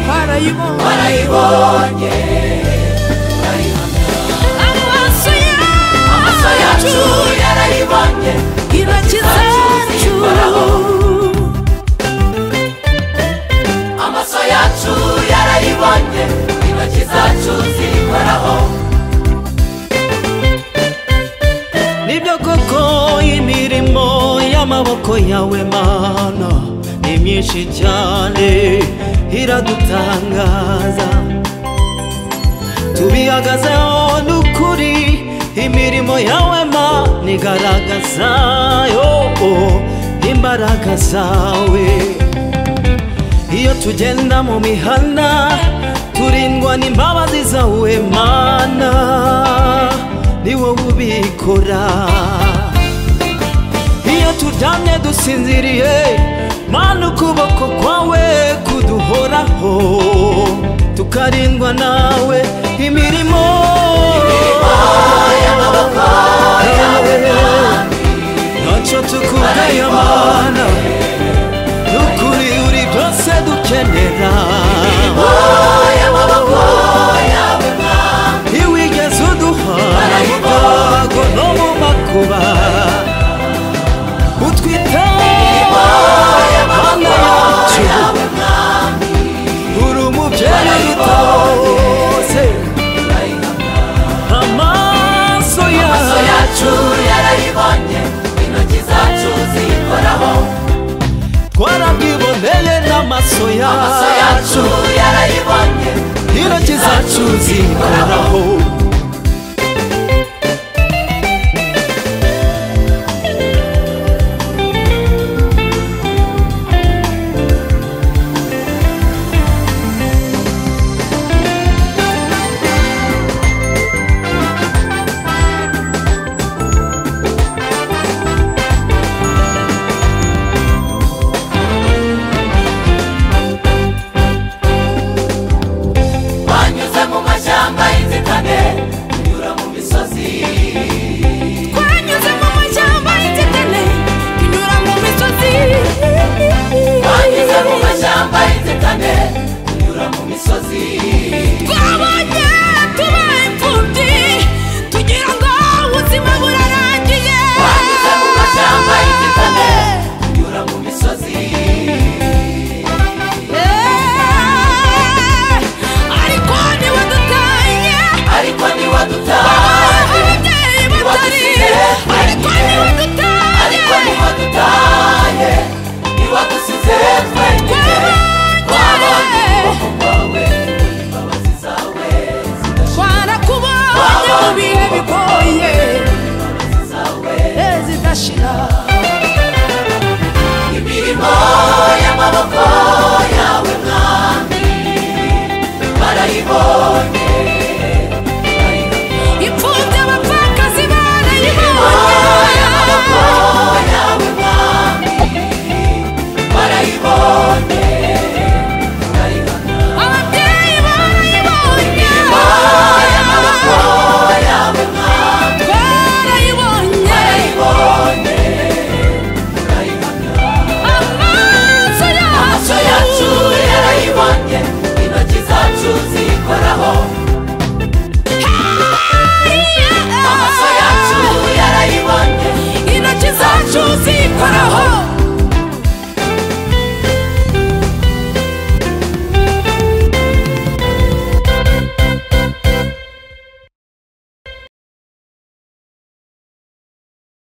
barayibonye barayibonye amaso amaso yacu yacu yarayibonye intoki zacu amaso yacu yarayibonye intoki zacu zirikoraho nibyo koko imirimo y'amaboko yawe mana ni myinshi cyane iradutangaza tubihagazeho n'ukuri imirimo yawe mana igaragaza yo imbaraga zawe iyo tugenda mu mihanda turindwa n'imbabazi zawe mana ni wowe ubikora iyo turyamye dusinziriye mana ukuboko kwawe kuduhoraho tukarindwa nawe imirimo ntacyo tukubwiye mana n'ukuri uri byose dukenera ntiwigeze uduha mu byago no mu makuba utwite mana yacu uri umubyeyi udutose amaso amaso yawe yacu yarayibonye intoki zacu ziyikoraho twarabwiboneye n'amaso amaso yacu yacu yarayibonye intoki zacu zikoraho wanyuze mu mashyamba y'inzitane unyura mu misozi twanyuze mu mashyamba y'inzitane tunyura mu misozi wanyuze mu mashyamba y'inzitane unyura mu misozi twabonye tuba imfubyi tugira ngo ubuzima burarangiye wanyuze mu mashyamba y'inzitane unyura mu misozi Eh, ariko niwe dutanye ariko niwe dutaye ababyeyi batari ariko niwe dutanye ariko niwe dutaye niwe dusize twenyine twabonye ukuboko kwawe imbabazi zawe zidashira twarakubonye mu bihe bigoye zawe eh, zidashira imirimo y'amaboko yawe mwami barayibonye imfubyi abapfakazi Imirimo y'amaboko barayibonye yawe mwami barayibonye barayibonye ababyeyi barayibonye y'amaboko yawe mwami barayibonye barayibonye barayibonye amaso amaso yacu yacu yarayibonye intoki zacu zikoraho amaso yacu yarayibonye intoki zacu zikoraho